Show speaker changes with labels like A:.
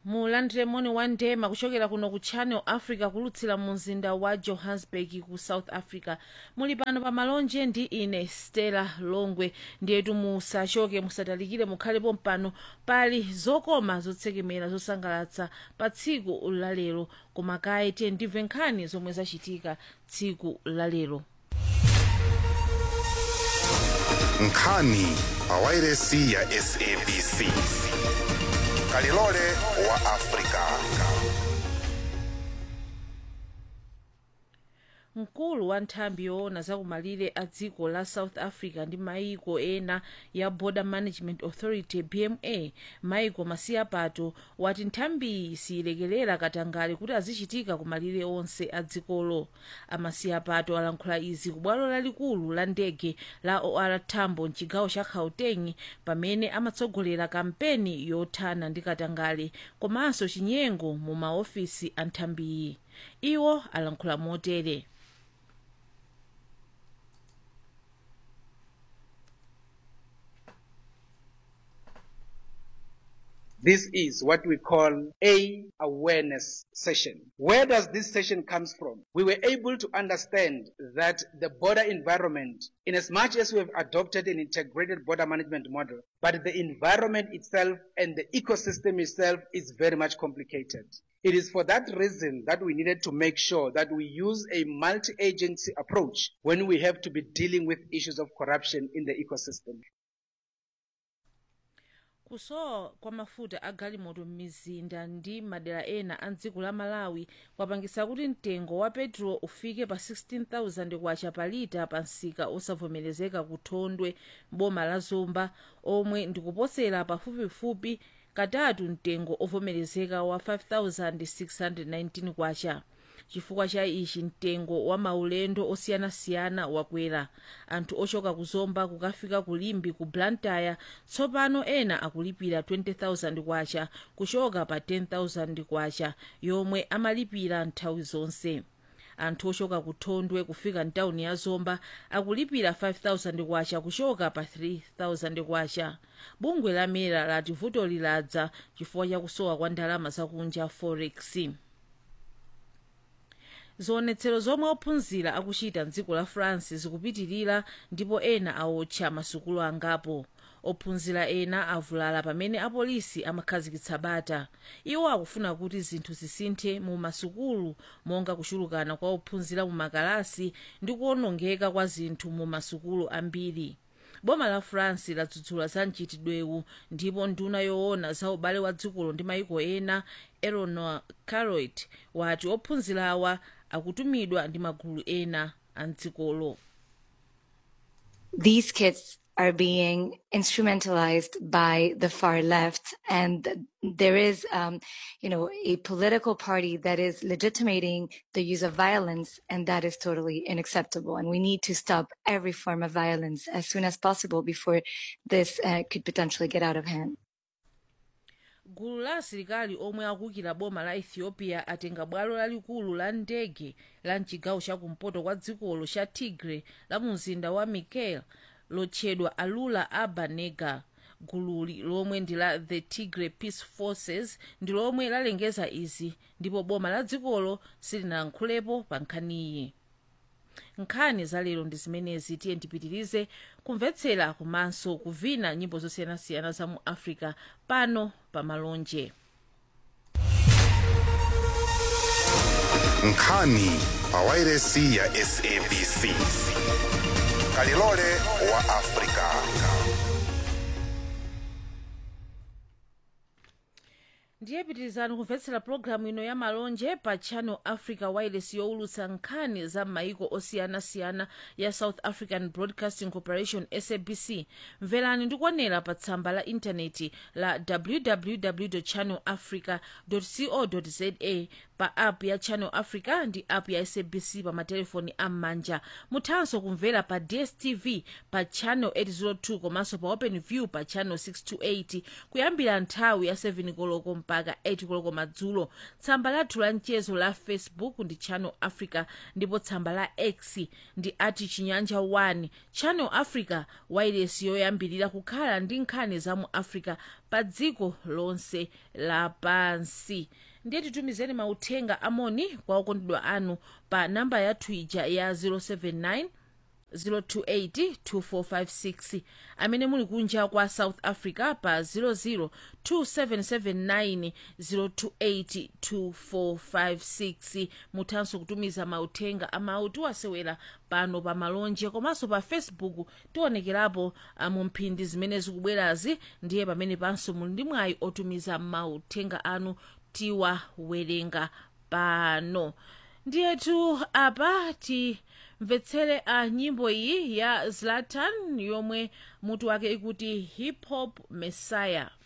A: mulandire moni wa ndema kuchokera kuno ku channel africa kulutsira mu mzinda wa johannesburg ku south africa muli pano pa malonje ndi ine stella longwe ndiyetu musachoke musatalikire mukhalepo mpano pali zokoma zotsekemera zosangalatsa pa tsiku lalero koma kaye tiye ndimve nkhani zomwe zachitika tsiku lalero
B: nkhani pawairesi ya sabc kalilole wa afrika
A: mkulu wa nthambi yoona zakumalire a dziko la south africa ndi maiko ena ya border management authority bma maiko masiya pato wati nthambiyi siyilekerera katangale kuti azichitika kumalire onse a dzikolo amasiya pato alankhula izi ku bwalo lalikulu la ndege la or tambo mchigawo cha gauteng pamene amatsogolera kampeni yothana ndi katangale komanso chinyengo mu maofisi a nthambiyi iwo alankhula motere
C: This is what we call a awareness session. Where does this session comes from? We were able to understand that the border environment, in as much as we have adopted an integrated border management model, but the environment itself and the ecosystem itself is very much complicated. It is for that reason that we needed to make sure that we use a multi-agency approach when we have to be dealing with issues of corruption in the ecosystem.
A: kusowa kwa mafuta a galimoto m'mizinda ndi madera ena a dziko la malawi kwapangisa kuti mtengo wa petulo ufike pa 16000 kwacha pa lita pa msika osavomerezeka ku thondwe boma la zomba omwe ndikuposera pafupifupi katatu mtengo ovomerezeka wa 5619 kwacha chifukwa cha ichi mtengo wa maulendo osiyanasiyana wakwera anthu ochoka kuzomba kukafika kulimbi ku blantyre tsopano ena akulipira 20000 kwacha kuchoka pa 10000 kwacha yomwe amalipira nthawi zonse anthu ochoka ku thondwe kufika mtawuni ya zomba akulipira 5000 kwacha kuchoka pa 3000 kwacha bungwe la mera lati vuto liladza chifukwa cha kusowa kwa ndalama zakunja forex zionetsero zomwe ophunzira akuchita mdziko la france zikupitirira ndipo ena awotcha masukulu angapo ophunzira ena avulala pamene apolisi amakhazikitsa bata iwo akufuna kuti zinthu zisinthe mu masukulu monga kuchulukana kwa ophunzira mu makalasi ndi kuwonongeka kwa zinthu mu masukulu ambiri boma la france ladzudzula za mchitidwewu ndipo nduna yoona za ubale wa dzikolo ndi maiko ena eleanor carrot wati ophunzirawa akutumidwa ndi magulu ena a mdzikolo
D: these kids are being instrumentalized by the far left and there is um, you know a political party that is legitimating the use of violence and that is totally unacceptable and we need to stop every form of violence as soon as possible before this uh, could potentially get out of hand
A: gulu la asilikali omwe akukira boma la ethiopia atenga bwalo lalikulu la ndege la mchigawo chakumpoto kwa dzikolo cha tigre la mumzinda wa mekelle lotchedwa alula aba nega gululi lomwe ndi la the tigray peace forces ndi lomwe lalengeza izi ndipo boma la dzikolo silinayankhulepo pa nkhaniyi nkhani za lero ndi zimenezi tiye ndipitirize kumvetsera komanso kuvina nyimbo zosiyanasiyana za mu africa pano pa malonje
B: nkhani pawairesi ya sabc kalilole wa afrika
A: ndiye pitirizani kumvetsera pologalamu ino ya malonje pa channel africa wireless yowulutsa nkhani za maiko osiyanasiyana ya south african broadcasting corporation sabc mverani ndikuonera pa tsamba la intaneti la www channel africa co za pa app ya channel africa ndi app ya sabc pa matelefoni am'manja muthanso kumvera pa dstv pa channel 802 komanso pa open view pa channel 628 kuyambira nthawi ya 7 koloko mpaka 8 koloko madzulo tsamba lathu la mchezo la facebook ndi channel africa ndipo tsamba la x ndi ati chinyanja 1 channel africa wailesi yoyambirira kukhala ndi nkhani za mu africa pa dziko lonse lapansi ndiye titumizeni mauthenga amoni kwa okondedwa anu pa namba yathu ija ya 079 0282456 amene muli kunja kwa south africa pa 0027790282456 muthanso kutumiza mauthenga amawu tiwasewera pano pa malonje komanso pa facebook tionekerapo ah, mu mphindi zimene zikubwerazi ndiye pamene panso muli ndi mwayi otumiza mauthenga anu tiwawerenga pano ndiyetu apa timvetsere a nyimbo iyi ya zlatan yomwe mutu wake ikuti hip hop messiah